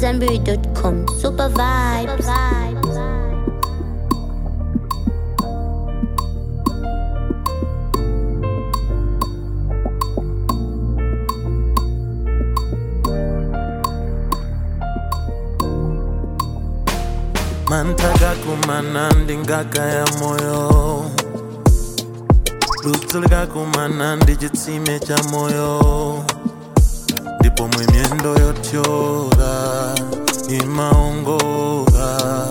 AmadZanbury.com. Super vibes. mantaka kumana ndi ngaka ya moyo ludzu likakumana ndi chitsime cha moyo ndipo mwe miyendo yothyola imaongola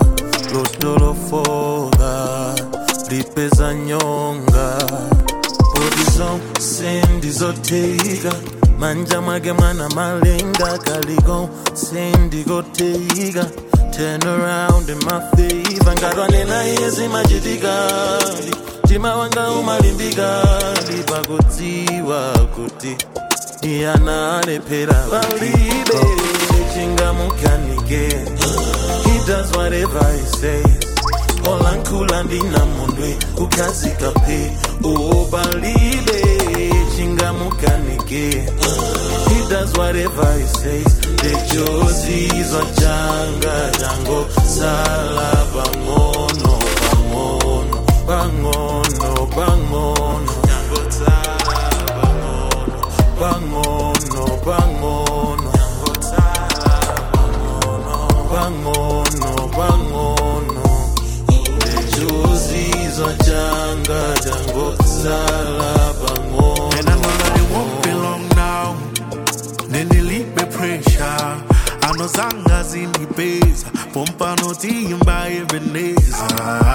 lotolofola lipeza nyonga poti zonse ndizotheka manja mwake mwana malenga kaliko sendikotheka turn around in my favor ngatwanena iye zimachitikali mtima wanga umalimbikali pakudziwa kuti iyana alephera palibe chingamukanike he does whatever he says olankhula ndinamondwe kukhazika phe o palibe chingamukanike he does whatever he says lechozizwa changa chango sala pang'ono pang'ono pang'ono pang'ono chango sala pang'ono pang'ono pang'ono chango sala pang'ono pang'ono lechozizwa changa chango sala pang'ono And I know that it won't be long now. Nendilipe pressure. Ano zanga zinipeza pompa notimba ebeneza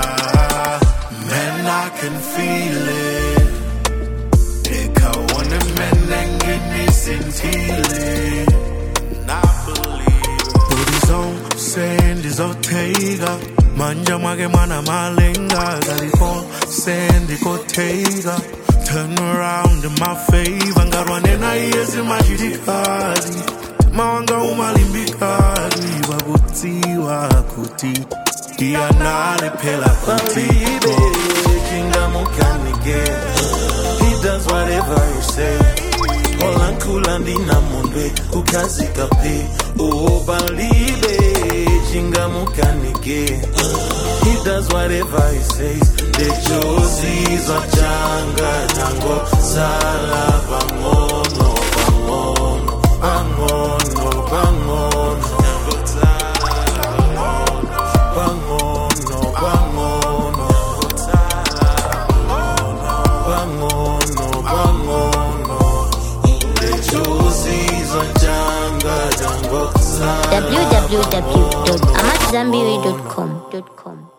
Man, I can feel it Ikaone menenge nisintile Na believe Booty zone, send izotega Manja mwake mwana malenga Galiko, send ikotega Turn around in my favor Ngarwanena yezi majitikali Mawanga umalimbikali Wakutiwa kuti Iyanale pela kuti Baby, chingamukanike He does whatever you say Olankhula ndinamondwe kukhazika phe Oh balibe chingamukanike He does whatever he says lechozizwa changa chango sala pang'ono pang'ono pang'ono pang'ono chango sala pang'ono pang'ono pang'ono pang'ono lechozizwa changa chango sala www.amadzanbury.com.